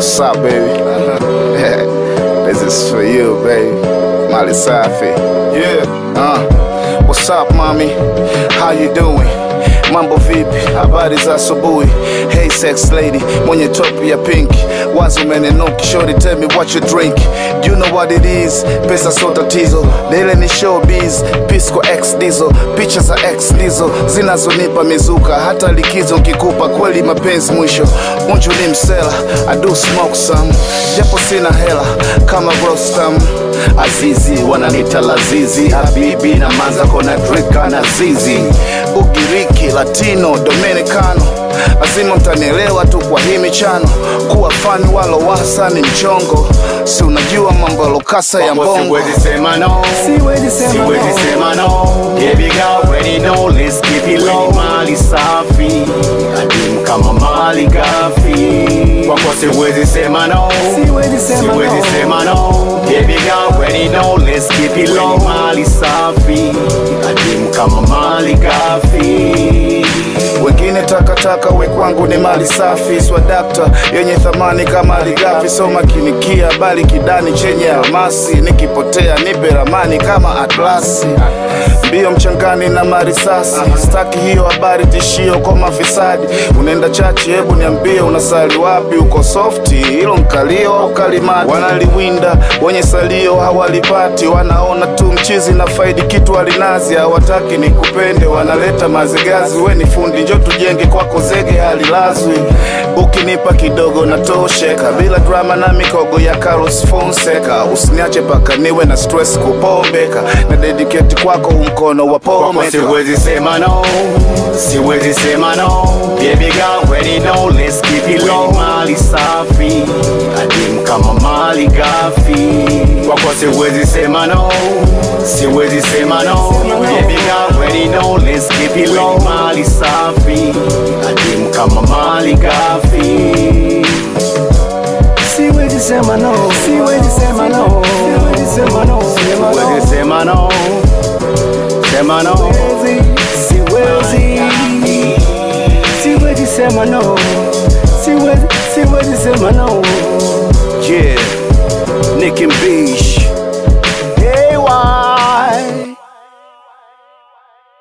What's up, baby? this is for you, baby. Mali Safi. Yeah. Uh, what's up, mommy? How you doing? Mambo vipi? Habari za asubuhi. Hey sex lady, mwenye top ya pink. Wazo umenenuki, shorty tell me what you drink. You know what it is, pesa so tatizo. Dele ni showbiz, Pisco X diesel. Picha za X diesel zinazonipa mizuka, hata likizo nkikupa kweli mapenzi mwisho. Unju ni msela, I do smoke some, japo sina hela kama Rostam. Azizi wananita Lazizi, Habibi na Manza kona Drika na Zizi, Ugiriki, Latino, Dominicano lazima mtanielewa tu kwa hii michano. Kuwa fani walo wasa ni mchongo, si unajua mambo ya lokasa ya mbongo. Siwezi sema no, Siwezi sema siwezi no. sema no. Baby girl, already know, let's keep it low. Mali safi, adimu kama mali gafi. Kwako siwezi sema no, Siwezi sema siwezi no. sema no. Baby girl, already know, let's keep it low. Mali safi, adimu kama mali gafi. wengine takataka, we kwangu ni mali safi, swadakta yenye thamani kama aligafi. So makinikia bali kidani chenye almasi, nikipotea nipe ramani kama atlasi. Mbio mchangani na marisasi, staki hiyo habari tishio kwa mafisadi. Unaenda chachi, hebu niambie unasali wapi? Uko softi, hilo mkalio au kalimati? Wanaliwinda wenye salio hawalipati, wanaona tu mchizi na faidi kitu alinazi, hawataki nikupende, wanaleta mazigazi. We ni fundi, njo tujenge kwako zege halilazwi. Ukinipa kidogo natosheka, bila drama na mikogo ya Carlos Fonseca. Usiniache paka niwe na stress kupombeka, na dedicate kwako umkono wa Kwako pomeka. siwezi sema no, siwezi sema no. Baby girl, already know, let's keep it low. Mali safi, adimu kama mali gafi. Kwako siwezi sema no, siwezi sema no. Baby girl, already know, let's keep it low. Mali safi, adimu kama mali gafi. Siwezi sema no, siwezi sema no, siwezi sema no, sema no. Siwezi sema no, sema no. Siwezi, siwezi sema no, siwezi, siwezi sema no. Yeah, Nick and Beach.